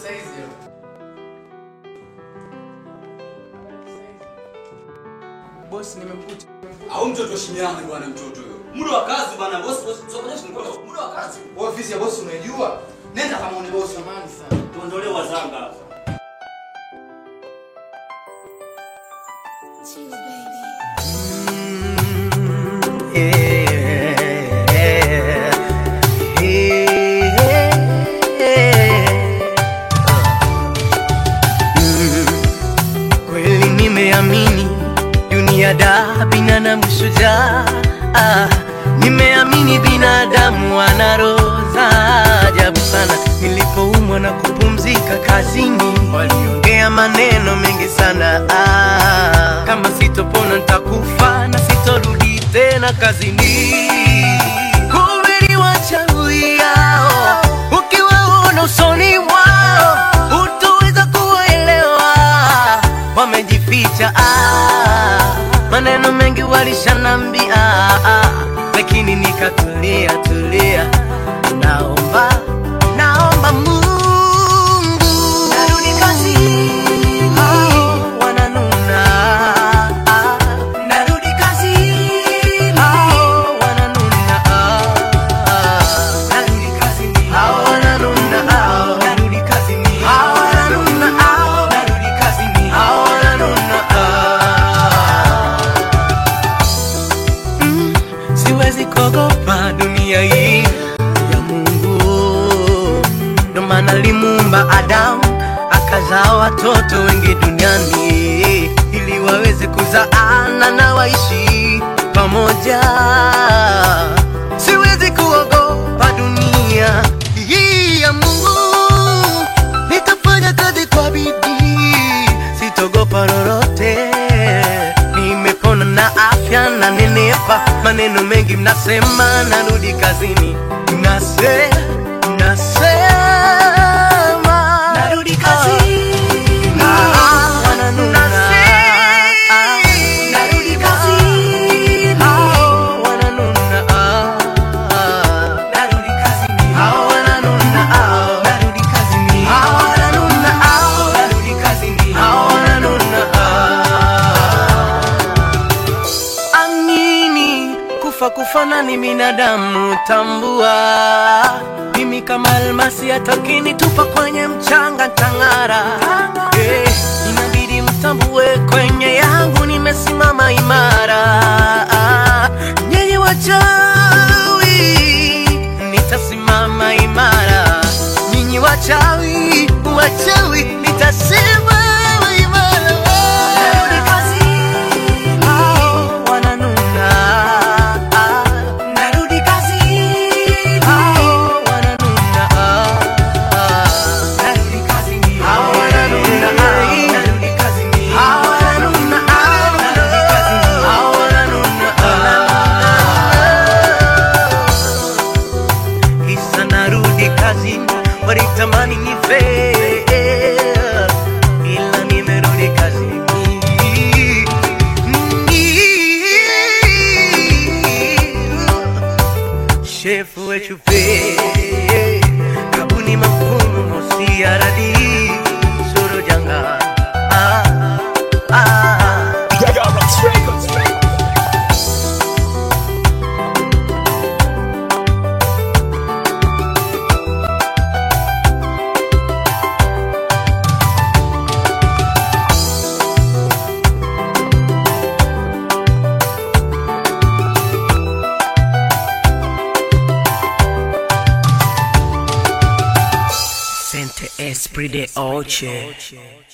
saizi. Bosi, nimekuta. Au mtoto shinyama bwana mtoto huyo. Muda wa kazi bwana boss boss. Sio kwa nini muda wa kazi. Ofisi ya bosi unaijua? Nenda kama une bosi amani sana. Tuondolee wazanga hapa. Cheese baby. Kweli nimeamini dunia da binadamu shujaa. Ah, nimeamini binadamu ana roho za ajabu sana. Nilipoumwa na kupumzika kazini, waliongea maneno mengi sana. Ah, kama sitopona nitakufa na sitorudi tena kazini. Kumbe ni wachawi hao, ukiwaona usoni mwao utaweza kuwaelewa wamejificha ah, maneno mengi walishanambia ah, lakini nikatulia tulia naomba naomba Mungu narudi kazini hao wananuna ah, narudi kazini hao wananuna ah, narudi kazini hao wananuna hao narudi kazini hao wananuna hao narudi kazini hao wananuna ah. Mm, siwezi kuogopa dunia hii ya Mungu, ndo maana alimuumba Adamu akazaa watoto wengi duniani ili waweze kuzaana na waishi pamoja. Siwezi kuogopa dunia hii ya Mungu, nitafanya kazi kwa bidii, sitogopa lolote. Nimepona na afya na nenepa, maneno mengi mnasema, narudi kazini, nase nasema narudi kazini, Ah, wananuna. Ah, narudi kazini, Ah, wananuna. Ah, narudi kazini, Ah, wananuna. Ah, narudi kazini, Ah, wananuna. Ah, narudi kazini, Ah, wananuna. Ah. Amini kufa kufana ni binadamu, tambua mimi kama almasi, atakini tupa kwenye mchanga tang'ara. Eh, inabidi mtambue kwenye yangu nimesimama imara. Nyinyi wachawi, nitasimama imara. Nyinyi wachawi, wachawi, nitasimama imara. Narudi kazini, hao wananuna. Narudi kazini, hao wananuna. Narudi kazini, hao wananuna. Narudi kazini, hao wananuna. Narudi kazini, hao wananuna. Kisa narudi kazini, walitamani nife, ila nimerudi kazini. Shefu wetu pe kabuni mafumu mosi aradi suru janga ah, ah. Sente esprit de oche